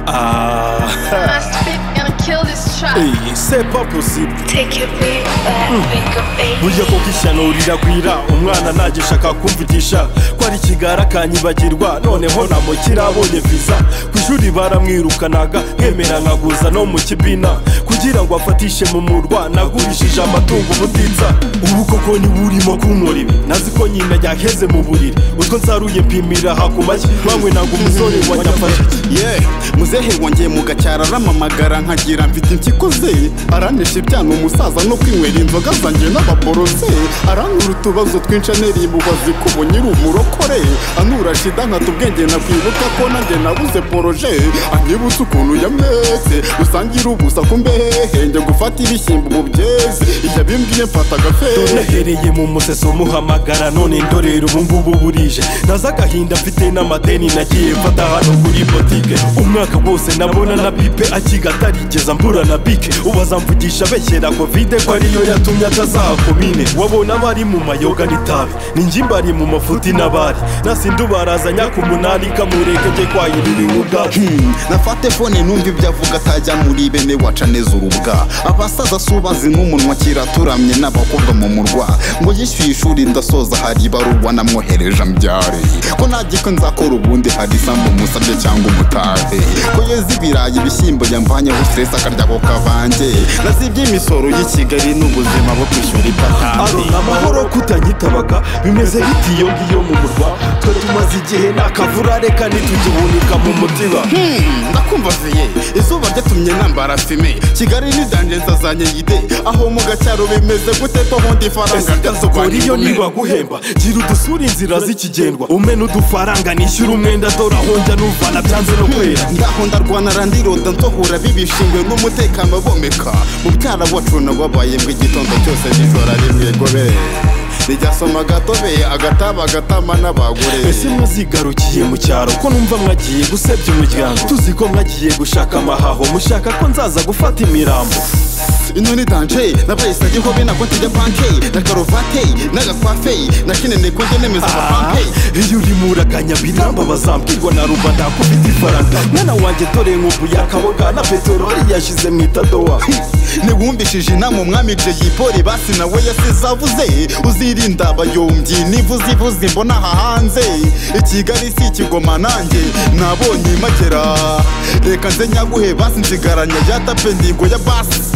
Ah, gonna kill this child. hey, c'est pas possible Take your big back, wake up, baby. burya koko ishyano riragwira umwana ntagishaka kumvugisha ko ari ikigara akanyibagirwa noneho namukira abonye viza ku ishuri baramwirukanaga nkemera nkaguza no mu kibina kugira ngo afatishe mu murwa nagurishije amatungo ubutitsa ubu koko niba urimo kumurira nazi ko nyina yaheze mu buriri utwo nsaruye mpimira hakumashyi banywe ntabwo umusore wa nyafashe ye muzehe wongeye mu gacyaro aramamagara nkagira mfite impyiko ze aranesha ibyana umusaza no kwinywera inzoga zanjye n'ababorose aranura utubazo twinshi anerimubazi kubo nyiri umurokore anura shida nkata ubwenge nakwibuka ko nanjye nabuze poroje anyibutse ukuntu yamwese usangira ubusa ku mbehe njye gufata ibishyimbo mu byeze ijya bimbwiye mfata agafehe nahereye mu museso muhamagara none ndorera ubungubu burije naza agahinda mfite n'amadeni nagiye mfata hano kuri botike umwaka wose nabona na bipe akiga atarigeza mbura na bike ubaza mvugisha beshyera kovide ko ariyo yatumye atazaha komine wabona abari mu mayoga n'itabi ninjye mbari mu mafuti n'abari nasinde ubarazanya ku munani kamureke njye kwahirira inkubwaki Hmm, nafate fone numva ibyo avuga atajya muri bene waca neza urubwa abasaza si ubazi nk'umunwa kera turamye n'abakobwa mu murwa ngo yishyuye ishuri ndasoza hari ibaruwa namwohereje ambyare ko ntagiko nzakora ubundi hari isambu musabye cyangwa umutare ko yeza ibirayi ibishyimbo yamvanyeho stress akarya ako kavange nazibye imisoro y'i kigali n'ubuzima bwo kwishyura ipatanti arona amahoro kutanyitabaga bimeze bite iyo ngiyo mu murwa twe tumaze igihe nta kavura reka ntitugihunika mu mutima Hmm, ndakumva viye izuba ryatumye nambara fime kigali ni danje nzazanye yide aho mu gacyaro bimeze gute ko bundi ifaranga sukora iyo niba guhemba gira udusura inzira z'ikigendwa umena udufaranga nishyura umwenda dore aho njya n'uvana byanze no kwera ngaho ndarwana randiroda nzohura bibishingwe n'umutekano bomeka mubyara wacu nawabaye bw'igitondo cyose nijoro rimwe gobere rijyasoma agatobe agataba agatama n'abagore ese mwazigarukiye mu cyaro ko numva mwagiye gusebya umuryango tuzi ko mwagiye gushaka amahaho mushaka ko nzaza gufata imirambo inoni danje nabaye sagiho be nako ntijya panke na karuvate n'agakwafe na kinene ko njye nemeza amapanke iyo urimo uraganya biramba bazambwirwa na ruba ndakufite ifaranga mwana wanjye dore nkubu yakaboga na peteroli yashize mu itadowa ntiwumvishije inama umwami jay poli basi nawe yasize avuze uzirinda abayombyi nivuze ivuze imbona aha hanze i kigali si ikigoma nanjye nabonye imakera reka nze nyaguhe basi nsigaranya ya tapendingo ya basi